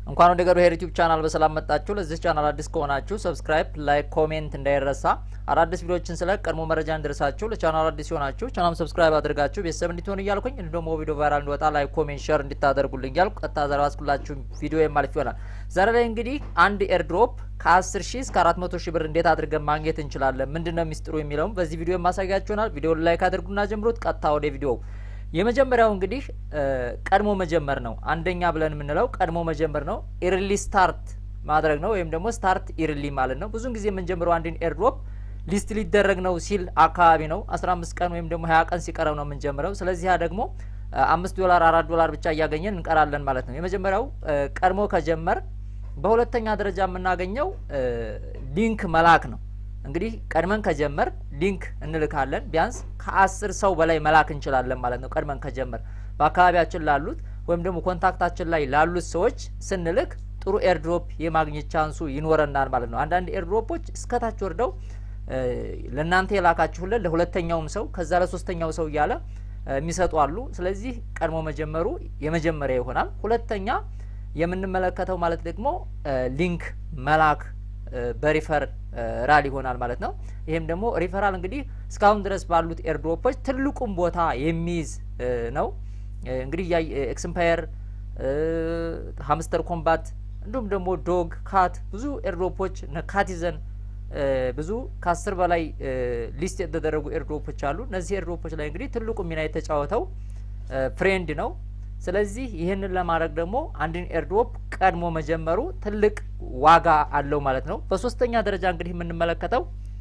እንኳን ወደ ገሩ ሄር ዩቲዩብ ቻናል በሰላም መጣችሁ። ለዚህ ቻናል አዲስ ከሆናችሁ ሰብስክራይብ፣ ላይክ፣ ኮሜንት እንዳይረሳ። አዳዲስ ቪዲዮዎችን ስለ ቀድሞ መረጃ እንድረሳችሁ ለቻናል አዲስ ሲሆናችሁ ቻናል ሰብስክራይብ አድርጋችሁ ቤተሰብ እንድትሆኑ እያልኩኝ እንዲሁም ደግሞ ቪዲዮ ቫይራል እንዲወጣ ላይክ፣ ኮሜንት፣ ሼር እንድታደርጉልኝ እያልኩ ቀጥታ ዛሬ ባስኩላችሁ ቪዲዮ የማልፍ ይሆናል። ዛሬ ላይ እንግዲህ አንድ ኤርድሮፕ ከ10 ሺህ እስከ 400 ሺህ ብር እንዴት አድርገን ማግኘት እንችላለን፣ ምንድነው ሚስጥሩ የሚለውም በዚህ ቪዲዮ የማሳያችሁ ይሆናል። ቪዲዮውን ላይክ አድርጉና ጀምሩት። ቀጥታ ወደ ቪዲዮው የመጀመሪያው እንግዲህ ቀድሞ መጀመር ነው። አንደኛ ብለን የምንለው ቀድሞ መጀመር ነው። ኢርሊ ስታርት ማድረግ ነው፣ ወይም ደግሞ ስታርት ኢርሊ ማለት ነው። ብዙውን ጊዜ የምንጀምረው አንድን ኤርድሮፕ ሊስት ሊደረግ ነው ሲል አካባቢ ነው። 15 ቀን ወይም ደግሞ 20 ቀን ሲቀረው ነው የምንጀምረው። ስለዚህ ያ ደግሞ አምስት ዶላር አራት ዶላር ብቻ እያገኘን እንቀራለን ማለት ነው። የመጀመሪያው ቀድሞ ከጀመር። በሁለተኛ ደረጃ የምናገኘው ሊንክ መላክ ነው። እንግዲህ ቀድመን ከጀመር ሊንክ እንልካለን። ቢያንስ ከአስር ሰው በላይ መላክ እንችላለን ማለት ነው። ቀድመን ከጀመር በአካባቢያችን ላሉት ወይም ደግሞ ኮንታክታችን ላይ ላሉት ሰዎች ስንልክ ጥሩ ኤርድሮፕ የማግኘት ቻንሱ ይኖረናል ማለት ነው። አንዳንድ ኤርድሮፖች እስከታች ወርደው ለእናንተ የላካችሁለን ለሁለተኛውም ሰው ከዛ ለሶስተኛው ሰው እያለ የሚሰጡ አሉ። ስለዚህ ቀድሞ መጀመሩ የመጀመሪያ ይሆናል። ሁለተኛ የምንመለከተው ማለት ደግሞ ሊንክ መላክ በሪፈር ራል ይሆናል ማለት ነው። ይህም ደግሞ ሪፈራል እንግዲህ እስካሁን ድረስ ባሉት ኤርድሮፖች ትልቁም ቦታ የሚይዝ ነው። እንግዲህ ኤክስምፓየር፣ ሀምስተር ኮምባት እንዲሁም ደግሞ ዶግ ካት ብዙ ኤርድሮፖች ካቲዘን ብዙ ከአስር በላይ ሊስት የተደረጉ ኤርድሮፖች አሉ። እነዚህ ኤርድሮፖች ላይ እንግዲህ ትልቁ ሚና የተጫወተው ፍሬንድ ነው። ስለዚህ ይህንን ለማድረግ ደግሞ አንድን ኤርድሮፕ ቀድሞ መጀመሩ ትልቅ ዋጋ አለው ማለት ነው። በሶስተኛ ደረጃ እንግዲህ የምንመለከተው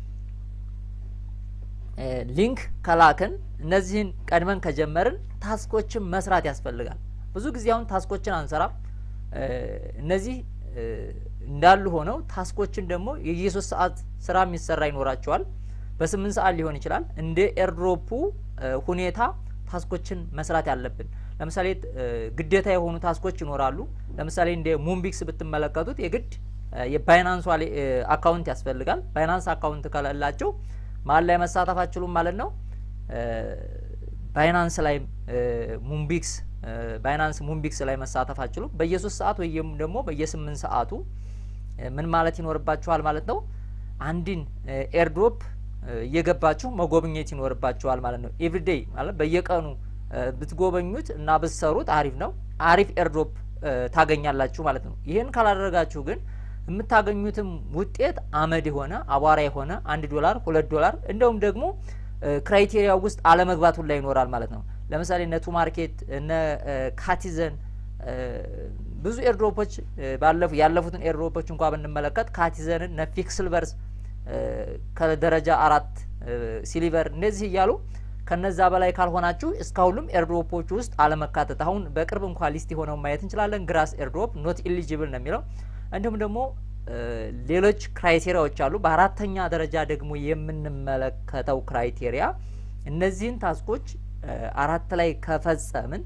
ሊንክ ከላክን እነዚህን ቀድመን ከጀመርን ታስኮችን መስራት ያስፈልጋል። ብዙ ጊዜ አሁን ታስኮችን አንሰራም። እነዚህ እንዳሉ ሆነው ታስኮችን ደግሞ የየሶስት ሰዓት ስራ የሚሰራ ይኖራቸዋል። በስምንት ሰዓት ሊሆን ይችላል። እንደ ኤርድሮፑ ሁኔታ ታስኮችን መስራት ያለብን ለምሳሌ ግዴታ የሆኑ ታስኮች ይኖራሉ። ለምሳሌ እንደ ሙንቢክስ ብትመለከቱት የግድ የባይናንስ አካውንት ያስፈልጋል። ባይናንስ አካውንት ከሌላቸው መሀል ላይ መሳተፍ አችሉም ማለት ነው። ባይናንስ ላይ ሙንቢክስ ባይናንስ ሙንቢክስ ላይ መሳተፍ አችሉም። በየሶስት ሰዓት ወይም ደግሞ በየስምንት ሰዓቱ ምን ማለት ይኖርባችኋል ማለት ነው። አንድን ኤርድሮፕ እየገባችሁ መጎብኘት ይኖርባችኋል ማለት ነው። ኤቭሪዴይ ማለት በየቀኑ ብትጎበኙት እና ብትሰሩት አሪፍ ነው። አሪፍ ኤርድሮፕ ታገኛላችሁ ማለት ነው። ይህን ካላደረጋችሁ ግን የምታገኙትም ውጤት አመድ የሆነ አቧራ የሆነ አንድ ዶላር ሁለት ዶላር እንደውም ደግሞ ክራይቴሪያ ውስጥ አለመግባት ሁላ ይኖራል ማለት ነው። ለምሳሌ እነ ቱ ማርኬት እነ ካቲዘን ብዙ ኤርድሮፖች ባለፉ ያለፉትን ኤርድሮፖች እንኳ ብንመለከት ካቲዘንን እነ ፊክስልቨርስ ከደረጃ አራት ሲሊቨር እንደዚህ እያሉ ከነዛ በላይ ካልሆናችሁ እስካሁንም ኤርድሮፖች ውስጥ አለመካተት። አሁን በቅርብ እንኳ ሊስት የሆነው ማየት እንችላለን። ግራስ ኤርድሮፕ ኖት ኢሊጂብል ነው የሚለው። እንዲሁም ደግሞ ሌሎች ክራይቴሪያዎች አሉ። በአራተኛ ደረጃ ደግሞ የምንመለከተው ክራይቴሪያ እነዚህን ታስኮች አራት ላይ ከፈጸምን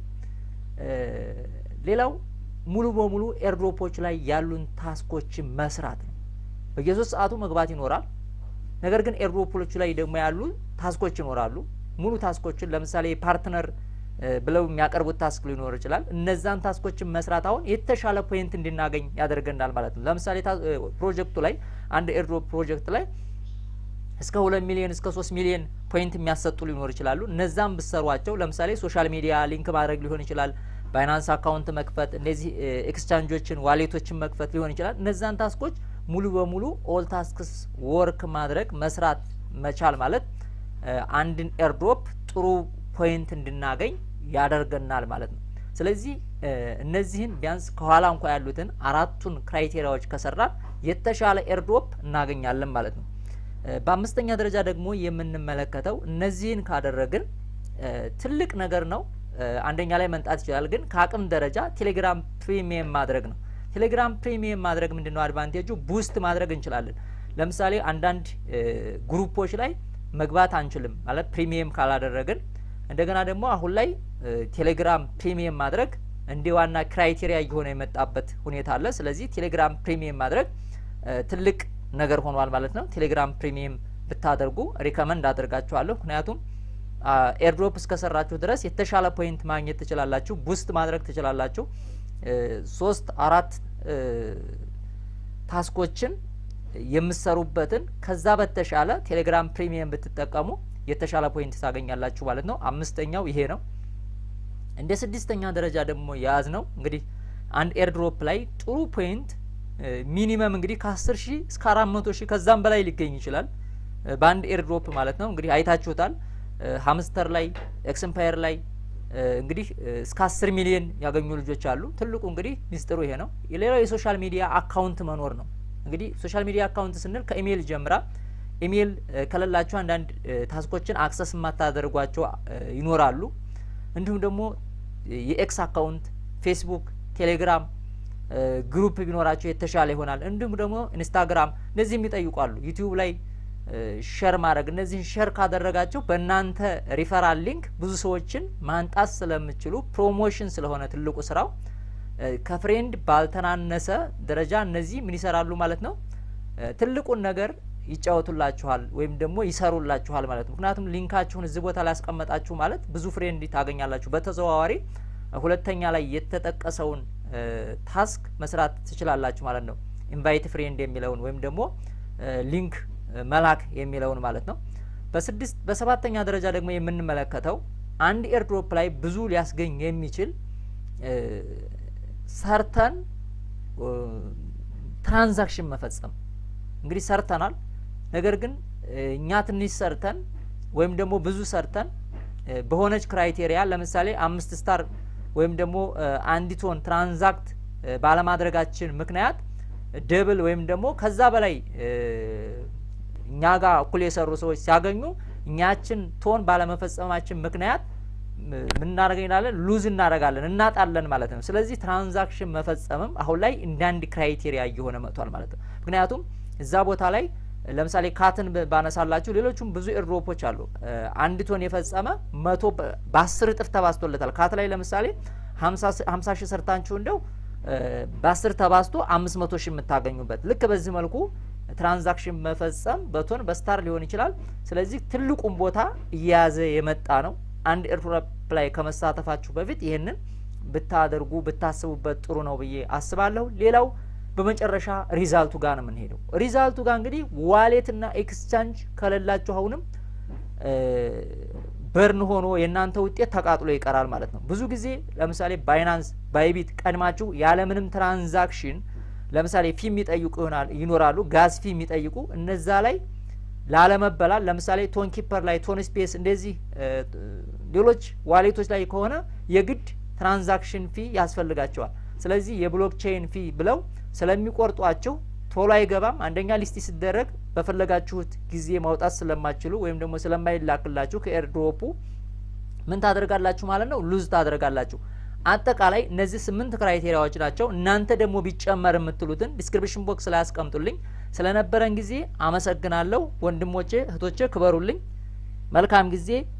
ሌላው ሙሉ በሙሉ ኤርድሮፖች ላይ ያሉን ታስኮችን መስራት ነው። በየሶስት ሰዓቱ መግባት ይኖራል። ነገር ግን ኤርድሮፖቹ ላይ ደግሞ ያሉ ታስኮች ይኖራሉ። ሙሉ ታስኮችን ለምሳሌ ፓርትነር ብለው የሚያቀርቡት ታስክ ሊኖር ይችላል። እነዛን ታስኮችን መስራት አሁን የተሻለ ፖይንት እንድናገኝ ያደርገናል ማለት ነው። ለምሳሌ ፕሮጀክቱ ላይ አንድ ኤርድሮፕ ፕሮጀክት ላይ እስከ ሁለት ሚሊዮን እስከ ሶስት ሚሊዮን ፖይንት የሚያሰጡ ሊኖር ይችላሉ። እነዛን ብሰሯቸው ለምሳሌ ሶሻል ሚዲያ ሊንክ ማድረግ ሊሆን ይችላል። ባይናንስ አካውንት መክፈት፣ እነዚህ ኤክስቻንጆችን ዋሌቶችን መክፈት ሊሆን ይችላል። እነዛን ታስኮች ሙሉ በሙሉ ኦል ታስክስ ወርክ ማድረግ መስራት መቻል ማለት አንድን ኤርድሮፕ ጥሩ ፖይንት እንድናገኝ ያደርገናል ማለት ነው። ስለዚህ እነዚህን ቢያንስ ከኋላ እንኳ ያሉትን አራቱን ክራይቴሪያዎች ከሰራን የተሻለ ኤርድሮፕ እናገኛለን ማለት ነው። በአምስተኛ ደረጃ ደግሞ የምንመለከተው እነዚህን ካደረግን ትልቅ ነገር ነው። አንደኛ ላይ መንጣት ይችላል፣ ግን ከአቅም ደረጃ ቴሌግራም ፕሪሚየም ማድረግ ነው። ቴሌግራም ፕሪሚየም ማድረግ ምንድን ነው አድቫንቴጁ? ቡስት ማድረግ እንችላለን። ለምሳሌ አንዳንድ ግሩፖች ላይ መግባት አንችልም ማለት ፕሪሚየም ካላደረግን። እንደገና ደግሞ አሁን ላይ ቴሌግራም ፕሪሚየም ማድረግ እንደ ዋና ክራይቴሪያ እየሆነ የመጣበት ሁኔታ አለ። ስለዚህ ቴሌግራም ፕሪሚየም ማድረግ ትልቅ ነገር ሆኗል ማለት ነው። ቴሌግራም ፕሪሚየም ብታደርጉ ሪከመንድ አደርጋችኋለሁ። ምክንያቱም ኤርድሮፕ እስከሰራችሁ ድረስ የተሻለ ፖይንት ማግኘት ትችላላችሁ፣ ቡስት ማድረግ ትችላላችሁ። ሶስት አራት ታስኮችን የምሰሩበትን ከዛ በተሻለ ቴሌግራም ፕሪሚየም ብትጠቀሙ የተሻለ ፖይንት ታገኛላችሁ ማለት ነው። አምስተኛው ይሄ ነው። እንደ ስድስተኛ ደረጃ ደግሞ የያዝ ነው እንግዲህ አንድ ኤርድሮፕ ላይ ጥሩ ፖይንት ሚኒመም እንግዲህ ከአስር ሺህ እስከ አራት መቶ ሺህ ከዛም በላይ ሊገኝ ይችላል በአንድ ኤርድሮፕ ማለት ነው። እንግዲህ አይታችሁታል። ሀምስተር ላይ ኤክስምፓየር ላይ እንግዲህ እስከ አስር ሚሊዮን ያገኙ ልጆች አሉ። ትልቁ እንግዲህ ሚስጥሩ ይሄ ነው። ሌላው የሶሻል ሚዲያ አካውንት መኖር ነው። እንግዲህ ሶሻል ሚዲያ አካውንት ስንል ከኢሜይል ጀምራ ኢሜይል ከሌላችሁ አንዳንድ ታስኮችን አክሰስ የማታደርጓቸው ይኖራሉ። እንዲሁም ደግሞ የኤክስ አካውንት፣ ፌስቡክ፣ ቴሌግራም ግሩፕ ቢኖራቸው የተሻለ ይሆናል። እንዲሁም ደግሞ ኢንስታግራም እነዚህም ይጠይቋሉ። ዩቲዩብ ላይ ሸር ማድረግ እነዚህን ሸር ካደረጋቸው በእናንተ ሪፈራል ሊንክ ብዙ ሰዎችን ማንጣት ስለምችሉ ፕሮሞሽን ስለሆነ ትልቁ ስራው ከፍሬንድ ባልተናነሰ ደረጃ እነዚህ ምን ይሰራሉ ማለት ነው። ትልቁን ነገር ይጫወቱላችኋል ወይም ደግሞ ይሰሩላችኋል ማለት ነው። ምክንያቱም ሊንካችሁን እዚህ ቦታ ላይ ያስቀመጣችሁ ማለት ብዙ ፍሬንድ ታገኛላችሁ። በተዘዋዋሪ ሁለተኛ ላይ የተጠቀሰውን ታስክ መስራት ትችላላችሁ ማለት ነው። ኢንቫይት ፍሬንድ የሚለውን ወይም ደግሞ ሊንክ መላክ የሚለውን ማለት ነው። በስድስት በሰባተኛ ደረጃ ደግሞ የምንመለከተው አንድ ኤርድሮፕ ላይ ብዙ ሊያስገኝ የሚችል ሰርተን ትራንዛክሽን መፈጸም እንግዲህ ሰርተናል። ነገር ግን እኛ ትንሽ ሰርተን ወይም ደግሞ ብዙ ሰርተን በሆነች ክራይቴሪያ ለምሳሌ አምስት ስታር ወይም ደግሞ አንዲቶን ትራንዛክት ባለማድረጋችን ምክንያት ደብል ወይም ደግሞ ከዛ በላይ እኛ ጋር እኩል የሰሩ ሰዎች ሲያገኙ እኛችን ቶን ባለመፈጸማችን ምክንያት ምን እናደርገናለን? ሉዝ እናደርጋለን፣ እናጣለን ማለት ነው። ስለዚህ ትራንዛክሽን መፈጸምም አሁን ላይ እንደ አንድ ክራይቴሪያ እየሆነ መጥቷል ማለት ነው። ምክንያቱም እዛ ቦታ ላይ ለምሳሌ ካትን ባነሳላችሁ ሌሎቹም ብዙ ኤርድሮፖች አሉ። አንድ ቶን የፈጸመ መቶ በአስር እጥፍ ተባዝቶለታል። ካት ላይ ለምሳሌ ሀምሳ ሺህ ሰርታችሁ እንደው በአስር ተባዝቶ አምስት መቶ ሺህ የምታገኙበት ልክ በዚህ መልኩ ትራንዛክሽን መፈጸም በቶን በስታር ሊሆን ይችላል። ስለዚህ ትልቁን ቦታ እየያዘ የመጣ ነው። አንድ ኤርድሮፕ ላይ ከመሳተፋችሁ በፊት ይህንን ብታደርጉ ብታስቡበት ጥሩ ነው ብዬ አስባለሁ። ሌላው በመጨረሻ ሪዛልቱ ጋር ነው የምንሄደው። ሪዛልቱ ጋር እንግዲህ ዋሌትና ኤክስቻንጅ ከሌላችሁ አሁንም በርን ሆኖ የእናንተ ውጤት ተቃጥሎ ይቀራል ማለት ነው። ብዙ ጊዜ ለምሳሌ ባይናንስ፣ ባይቢት ቀድማችሁ ያለምንም ትራንዛክሽን ለምሳሌ ፊ የሚጠይቁ ይሆናል ይኖራሉ ጋዝ ፊ የሚጠይቁ እነዛ ላይ ላለመበላል ለምሳሌ ቶን ኪፐር ላይ ቶን ስፔስ እንደዚህ ሌሎች ዋሌቶች ላይ ከሆነ የግድ ትራንዛክሽን ፊ ያስፈልጋቸዋል። ስለዚህ የብሎክቼን ፊ ብለው ስለሚቆርጧቸው ቶሎ አይገባም። አንደኛ ሊስቲ ሲደረግ በፈለጋችሁት ጊዜ ማውጣት ስለማችሉ ወይም ደግሞ ስለማይላክላችሁ ከኤርድሮፑ ምን ታደርጋላችሁ ማለት ነው? ሉዝ ታደርጋላችሁ። አጠቃላይ እነዚህ ስምንት ክራይቴሪያዎች ናቸው። እናንተ ደግሞ ቢጨመር የምትሉትን ዲስክሪፕሽን ቦክስ ላይ ያስቀምጡልኝ። ስለነበረን ጊዜ አመሰግናለሁ። ወንድሞቼ እህቶቼ፣ ክበሩልኝ። መልካም ጊዜ